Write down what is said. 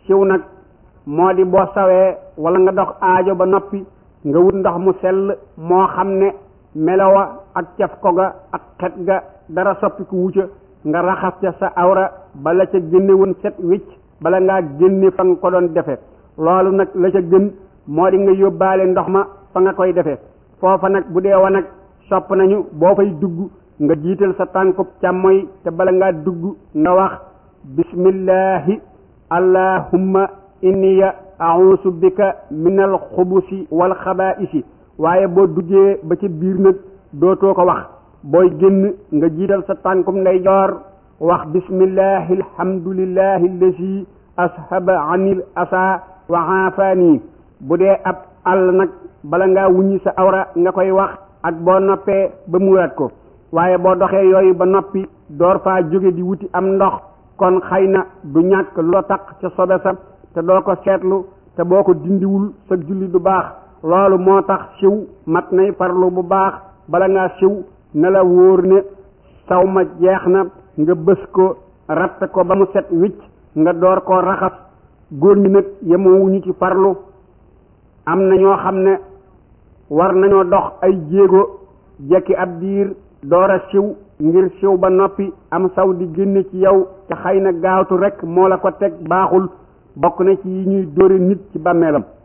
siw nag moo di boo sawee wala nga dox aajo ba noppi nga wut ndox mu sell moo xam ne melowa ak caf ko ga ak xet ga dara soppi ku wucca nga raxas ca sa awra bala ca génne woon set wicc bala ngaa génne fa nga ko doon defe loolu nag la ca gën moo di nga yóbbaale ndox ma fa nga koy defe foofa nag bu dee wa nag sopp nañu boo fay dugg nga jiital sa tànkub càmmoy te bala ngaa dugg nga wax bismillahi allahumma inniya a'uusu bika minal xubusi wal xabaa'isi waaye boo duggee ba ci biir nag dootoo ko wax booy génn nga jiital sa tànkum ndeyjoor wax bismillahi alhamdulillahi allazi ashaba anil asa wa aafani bu dee ab àll nag bala ngaa wuññi sa awra nga koy wax ak boo noppee ba muuraat ko waaye boo doxee yooyu ba noppi door faa jóge di wuti am ndox kon xëy na du ñàkk loo taq ca sobe sa te doo ko seetlu te boo ko dindiwul sa julli du baax loolu moo tax siw mat nay farlu bu baax bala ngaa siw ne la wóor ne saw ma jeex na nga bës ko ratt ko ba mu set wicc nga door koo raxas góor ñi nag yemoowuñu ci farlu am na ñoo xam ne war nañoo dox ay jéego jekki ab diir door a siw ngir siw ba noppi am saw di génne ci yow te xëy na gaawtu rekk moo la ko teg baaxul bokk na ci yi ñuy dóore nit ci bàmmeelam